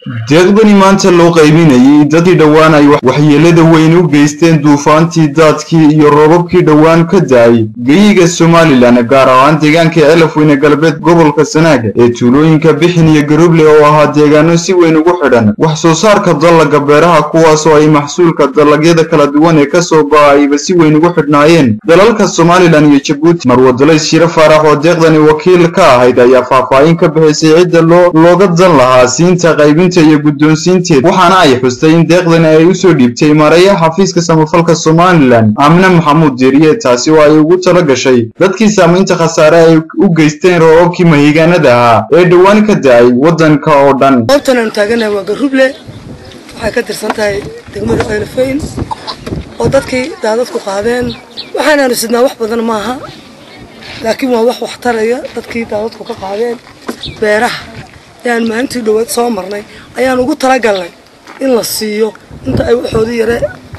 deeqdani maanta loo qaybinayay dadkii dhowaan ay waxyeelada weyn u geysteen duufaantii daadkii iyo roobabkii dhowaan ka da-ay geyiga somalilan gaar ahaan deegaanka elafweyne galbeed gobolka sanaaga ee tuulooyinka bixin iyo garuble oo ahaa deegaano si weyn ugu xidhan wax soo saarka dallaga beeraha kuwaasoo ay maxsuulka dalagyada kala duwan ee kasoo ba-ayba si weyn ugu xidhnaayeen dalalka somalilan iyo jabuuti marwadalays shiro faarax oo deeqdani wakiil ka ahayd ayaa faahfaahin ka bixisay cidda looga dan lahaa siinta qaybinta iyo guddoonsiinteed waxaana ay xustay in deeqdani ay usoo dhiibtay mareeyaha xafiiska samafalka somalilan aamine maxamuud deeriye taasi oo ay ugu tala gashay dadkii saamaynta khasaare ay u geysteen roobabkii mahigaanada ahaa ee dhowaan ka da-ay waddanka oo dhan goobtan aanu taaganahay waa garuble waxay ka tirsan tahay degmada ceelafeyn oo dadkii daadadku qaadeen waxaanaanu sidnaa wax badan maaha laakiin waa wax waxtaraya dadkii daadadku ka qaadeen beeraha ayaan maalintii dhawaad soo marnay ayaan ugu talagalnay in la siiyo inta ay waxoodii yare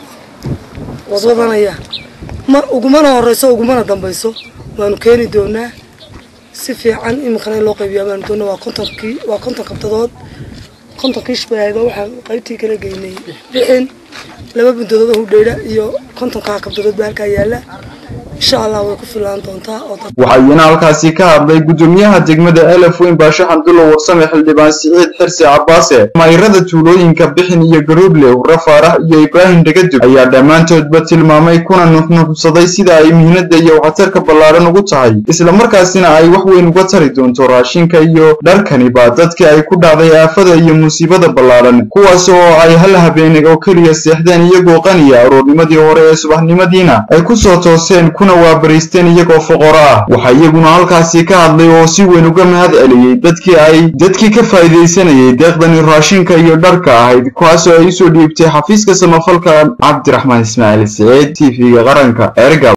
wadwadanayaan ma ugumana horeyso ugumana dambayso waanu keeni doonaa si fiican iminkana in loo qaybiyaa baanu doonaa waa kontonkii waa konton kabtadood kontonkii shbaahayba waxaan qaybtii kala geynay bixin laba bundadood hudheyra iyo kontonkaa kabtadood baa halkaa yaala insha allah way ku filaan doontaa waxaa iyana halkaasi ka hadlay guddoomiyaha degmada elafweyn baashe xamdulla warsame xildhibaan siciid xirsi cabaase mayrada tuulooyinka bixin iyo garuuble hurre faarax iyo ibraahim dhegadub ayaa dhammaantoodba tilmaamay kuna nuxnuxsaday sida ay mihnada iyo waxtarka ballaadhan ugu tahay islamarkaasina ay wax weyn uga tari doonto raashinka iyo dharkaniba dadkii ay ku dhacday aafada iyo musiibada ballaadhan kuwaas oo ay hal habeen oo keliya seexdeen iyagoo qaniya aroornimadii hore ee subaxnimadiina ay kusoo tooseen kuna waabariisteen iyagoo foqoro ah waxaa iyaguna halkaasi ka hadlay oo si weyn uga mahad celiyey dadkii ay dadkii ka faa'iidaysanayay deeqdani raashinka iyo dharka ahayd kuwaasoo ay usoo dhiibtay xafiiska samafalka cabdiraxmaan ismaaciil saciid t v-ga qaranka ergab